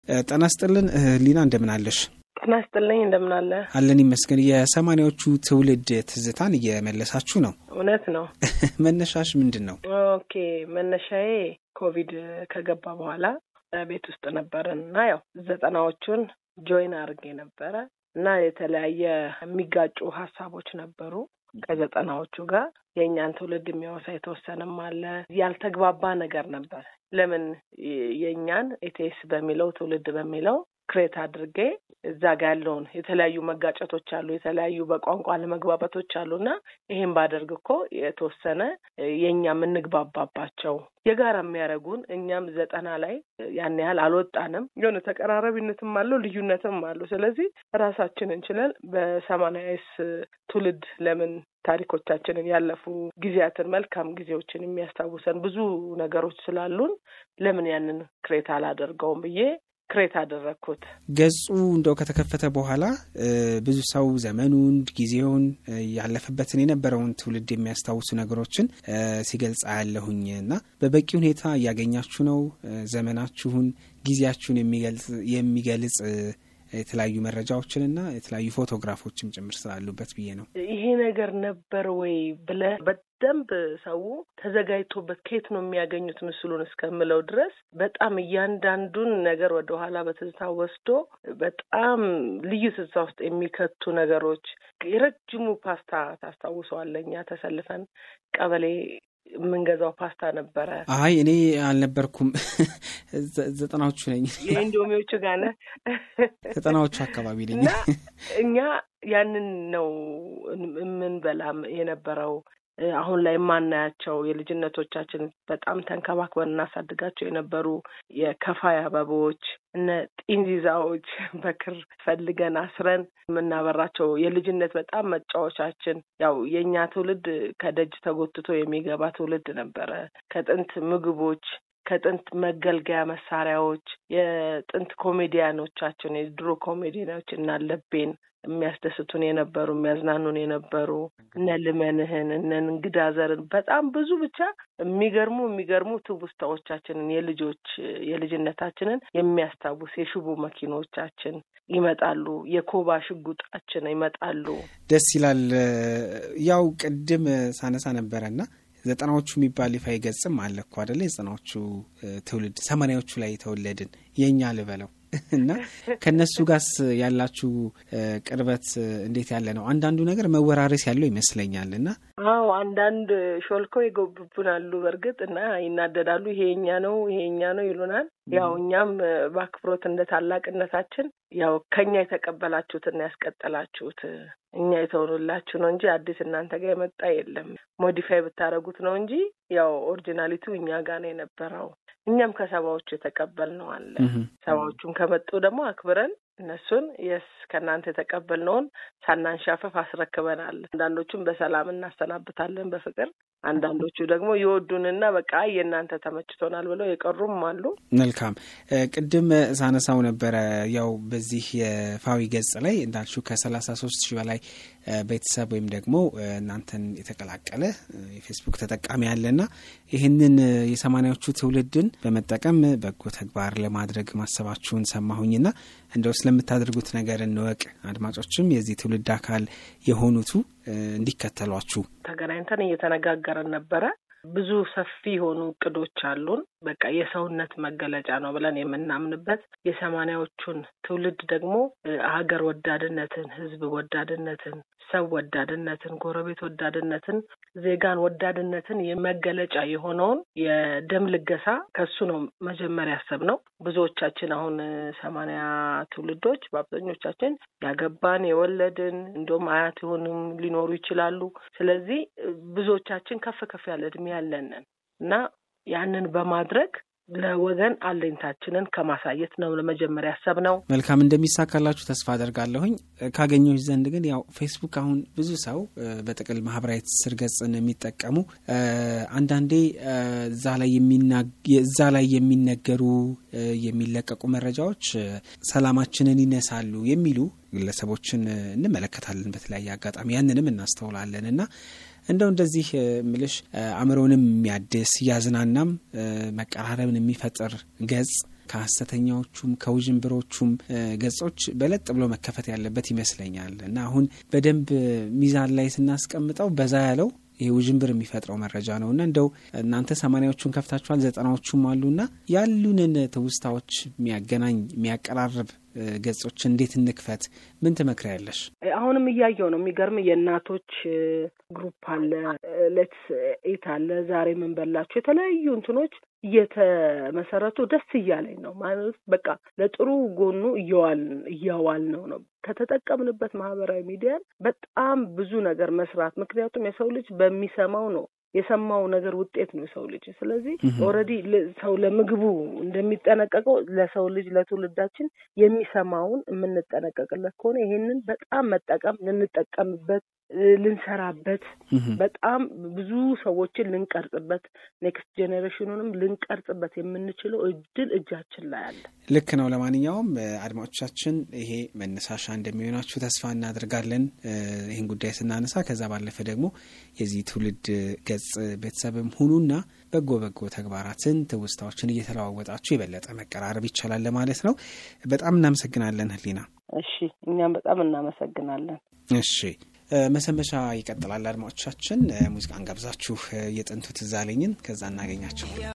ጤና ይስጥልን ሊና፣ እንደምን አለሽ? ጤና ይስጥልኝ እንደምን አለ? አለን ይመስገን። የሰማኒያዎቹ ትውልድ ትዝታን እየመለሳችሁ ነው። እውነት ነው። መነሻሽ ምንድን ነው? ኦኬ መነሻዬ ኮቪድ ከገባ በኋላ ቤት ውስጥ ነበርን እና ያው ዘጠናዎቹን ጆይን አድርጌ ነበረ እና የተለያየ የሚጋጩ ሀሳቦች ነበሩ ከዘጠናዎቹ ጋር የእኛን ትውልድ የሚያወሳ የተወሰነም አለ። ያልተግባባ ነገር ነበር። ለምን የእኛን ኤቴስ በሚለው ትውልድ በሚለው ክሬት አድርጌ እዛ ጋ ያለውን የተለያዩ መጋጨቶች አሉ፣ የተለያዩ በቋንቋ አለመግባባቶች አሉ እና ይሄን ባደርግ እኮ የተወሰነ የእኛ የምንግባባባቸው የጋራ የሚያደርጉን እኛም ዘጠና ላይ ያን ያህል አልወጣንም። የሆነ ተቀራራቢነትም አለው ልዩነትም አለው። ስለዚህ ራሳችን እንችለን በሰማንያስ ትውልድ ለምን ታሪኮቻችንን ያለፉ ጊዜያትን መልካም ጊዜዎችን የሚያስታውሰን ብዙ ነገሮች ስላሉን ለምን ያንን ክሬት አላደርገውም ብዬ ክሬት አደረግኩት። ገጹ እንደው ከተከፈተ በኋላ ብዙ ሰው ዘመኑን፣ ጊዜውን ያለፈበትን የነበረውን ትውልድ የሚያስታውሱ ነገሮችን ሲገልጻ ያለሁኝ እና በበቂ ሁኔታ እያገኛችሁ ነው። ዘመናችሁን፣ ጊዜያችሁን የሚገልጽ የተለያዩ መረጃዎችንና የተለያዩ ፎቶግራፎችም ጭምር ስላሉበት ብዬ ነው። ይሄ ነገር ነበር ወይ ብለህ በደንብ ሰው ተዘጋጅቶበት ከየት ነው የሚያገኙት ምስሉን እስከምለው ድረስ በጣም እያንዳንዱን ነገር ወደኋላ በትዝታ ወስዶ በጣም ልዩ ትዝታ ውስጥ የሚከቱ ነገሮች የረጅሙ ፓስታ ታስታውሰዋለህ? እኛ ተሰልፈን ቀበሌ የምንገዛው ፓስታ ነበረ። አይ እኔ አልነበርኩም፣ ዘጠናዎቹ ነኝ። የኢንዶሚዎቹ ጋር ነህ? ዘጠናዎቹ አካባቢ ነኝ። እና እኛ ያንን ነው የምንበላም የነበረው አሁን ላይ የማናያቸው የልጅነቶቻችን በጣም ተንከባክበን እናሳድጋቸው የነበሩ የከፋይ አበቦች እነ ጢንዚዛዎች በክር ፈልገን አስረን የምናበራቸው የልጅነት በጣም መጫወቻችን። ያው የእኛ ትውልድ ከደጅ ተጎትቶ የሚገባ ትውልድ ነበረ። ከጥንት ምግቦች ከጥንት መገልገያ መሳሪያዎች የጥንት ኮሜዲያኖቻችን የድሮ ኮሜዲያኖች እና ለቤን የሚያስደስቱን የነበሩ የሚያዝናኑን የነበሩ እነ ልመንህን እነ እንግዳ ዘርን በጣም ብዙ ብቻ የሚገርሙ የሚገርሙ ትውስታዎቻችንን የልጆች የልጅነታችንን የሚያስታውስ የሽቦ መኪኖቻችን ይመጣሉ። የኮባ ሽጉጣችን ይመጣሉ። ደስ ይላል። ያው ቅድም ሳነሳ ነበረና ዘጠናዎቹ የሚባል ይፋ ገጽም አለ እኮ አደለ? የዘጠናዎቹ ትውልድ ሰማንያዎቹ ላይ የተወለድን የእኛ ልበለው እና ከእነሱ ጋርስ ያላችሁ ቅርበት እንዴት ያለ ነው? አንዳንዱ ነገር መወራረስ ያለው ይመስለኛል። እና አዎ አንዳንድ ሾልከው ይጎብቡናሉ በእርግጥ እና ይናደዳሉ። ይሄ የኛ ነው ይሄ የኛ ነው ይሉናል። ያው እኛም በአክብሮት እንደ ታላቅነታችን ያው ከኛ የተቀበላችሁትና ያስቀጠላችሁት እኛ የተሆኑላችሁ ነው እንጂ አዲስ እናንተ ጋር የመጣ የለም። ሞዲፋይ ብታደረጉት ነው እንጂ ያው ኦሪጂናሊቲው እኛ ጋር ነው የነበረው። እኛም ከሰባዎቹ የተቀበልነው አለ። ሰባዎቹም ከመጡ ደግሞ አክብረን እነሱን የስ ከእናንተ የተቀበልነውን ሳናንሻፈፍ አስረክበናል። አንዳንዶቹም በሰላም እናሰናብታለን በፍቅር አንዳንዶቹ ደግሞ የወዱንና በቃ የእናንተ ተመችቶናል ብለው የቀሩም አሉ። መልካም ቅድም ሳነሳው ነበረ ያው በዚህ የፋዊ ገጽ ላይ እንዳልሽው ከሰላሳ ሶስት ሺህ በላይ ቤተሰብ ወይም ደግሞ እናንተን የተቀላቀለ የፌስቡክ ተጠቃሚ ያለና ይህንን የሰማኒያዎቹ ትውልድን በመጠቀም በጎ ተግባር ለማድረግ ማሰባችሁን ሰማሁኝና እንደው ስለምታደርጉት ነገር እንወቅ። አድማጮችም የዚህ ትውልድ አካል የሆኑቱ እንዲከተሏችሁ ተገናኝተን እየተነጋገረን ነበረ። ብዙ ሰፊ የሆኑ እቅዶች አሉን። በቃ የሰውነት መገለጫ ነው ብለን የምናምንበት የሰማኒያዎቹን ትውልድ ደግሞ ሀገር ወዳድነትን፣ ሕዝብ ወዳድነትን፣ ሰው ወዳድነትን፣ ጎረቤት ወዳድነትን፣ ዜጋን ወዳድነትን የመገለጫ የሆነውን የደም ልገሳ ከሱ ነው መጀመሪያ ያሰብነው። ብዙዎቻችን አሁን ሰማኒያ ትውልዶች በአብዛኞቻችን ያገባን የወለድን እንዲሁም አያት የሆኑም ሊኖሩ ይችላሉ። ስለዚህ ብዙዎቻችን ከፍ ከፍ ያለ እድሜ ያለንን እና ያንን በማድረግ ለወገን አለኝታችንን ከማሳየት ነው ለመጀመሪያ ያሰብነው። መልካም እንደሚሳካላችሁ ተስፋ አደርጋለሁኝ። ካገኘሁሽ ዘንድ ግን ያው ፌስቡክ አሁን ብዙ ሰው በጥቅል ማህበራዊ ትስስር ገጽን የሚጠቀሙ አንዳንዴ እዛ ላይ እዛ ላይ የሚነገሩ የሚለቀቁ መረጃዎች ሰላማችንን ይነሳሉ የሚሉ ግለሰቦችን እንመለከታለን። በተለያየ አጋጣሚ ያንንም እናስተውላለን እና እንደው እንደዚህ ምልሽ አእምሮንም የሚያድስ እያዝናናም መቀራረብን የሚፈጥር ገጽ ከሀሰተኛዎቹም ከውዥንብሮቹም ገጾች በለጥ ብሎ መከፈት ያለበት ይመስለኛል እና አሁን በደንብ ሚዛን ላይ ስናስቀምጠው በዛ ያለው ይህ ውዥንብር የሚፈጥረው መረጃ ነው እና እንደው እናንተ ሰማኒያዎቹን ከፍታችኋል፣ ዘጠናዎቹም አሉና ያሉንን ትውስታዎች የሚያገናኝ የሚያቀራርብ ገጾች እንዴት እንክፈት? ምን ትመክሪያለሽ? አሁንም እያየው ነው። የሚገርም የእናቶች ግሩፕ አለ፣ ሌትስ ኢት አለ፣ ዛሬ ምን በላችሁ የተለያዩ እንትኖች እየተመሰረቱ ደስ እያለኝ ነው ማለት በቃ ለጥሩ ጎኑ እየዋል እያዋል ነው ነው ከተጠቀምንበት ማህበራዊ ሚዲያን በጣም ብዙ ነገር መስራት ምክንያቱም የሰው ልጅ በሚሰማው ነው የሰማው ነገር ውጤት ነው የሰው ልጅ። ስለዚህ ኦልሬዲ ሰው ለምግቡ እንደሚጠነቀቀው ለሰው ልጅ ለትውልዳችን የሚሰማውን የምንጠነቀቅለት ከሆነ ይሄንን በጣም መጠቀም ልንጠቀምበት ልንሰራበት በጣም ብዙ ሰዎችን ልንቀርጽበት ኔክስት ጄኔሬሽኑንም ልንቀርጽበት የምንችለው እድል እጃችን ላይ አለ። ልክ ነው። ለማንኛውም አድማጮቻችን ይሄ መነሳሻ እንደሚሆናችሁ ተስፋ እናደርጋለን ይህን ጉዳይ ስናነሳ። ከዛ ባለፈ ደግሞ የዚህ ትውልድ ገጽ ቤተሰብም ሁኑና በጎ በጎ ተግባራትን ትውስታዎችን እየተለዋወጣችሁ የበለጠ መቀራረብ ይቻላል ለማለት ነው። በጣም እናመሰግናለን ህሊና። እሺ፣ እኛም በጣም እናመሰግናለን። እሺ መሰንበቻ ይቀጥላል። አድማጮቻችን ሙዚቃን ጋብዛችሁ የጥንቱ ትዝ አለኝን ከዛ እናገኛቸው።